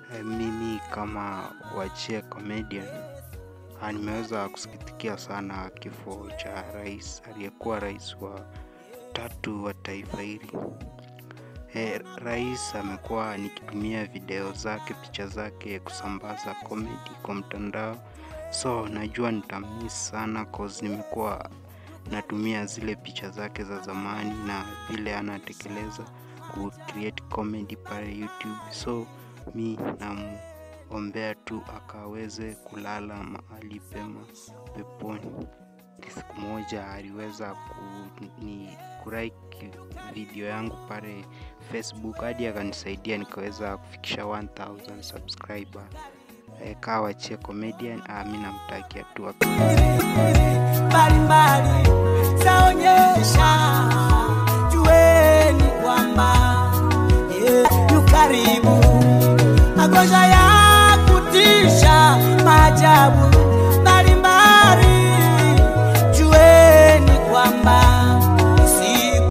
E, mimi kama wachia comedian ah, nimeweza kusikitikia sana kifo cha rais aliyekuwa rais wa tatu wa taifa hili. E, rais amekuwa nikitumia video zake, picha zake kusambaza comedy kwa mtandao, so najua nitamiss sana cause nimekuwa natumia zile picha zake za zamani na vile anatekeleza ku create comedy pale YouTube, so mi namuombea tu akaweze kulala mahali pema peponi. Siku moja aliweza kuni kulike video yangu pale Facebook hadi akanisaidia nikaweza kufikisha 1000 subscriber. E, kaa wachie comedian, ah, mi namtakia tu ak- mbalimbali zaonyesha jueni kwamba yeah, yu karibu magonjwa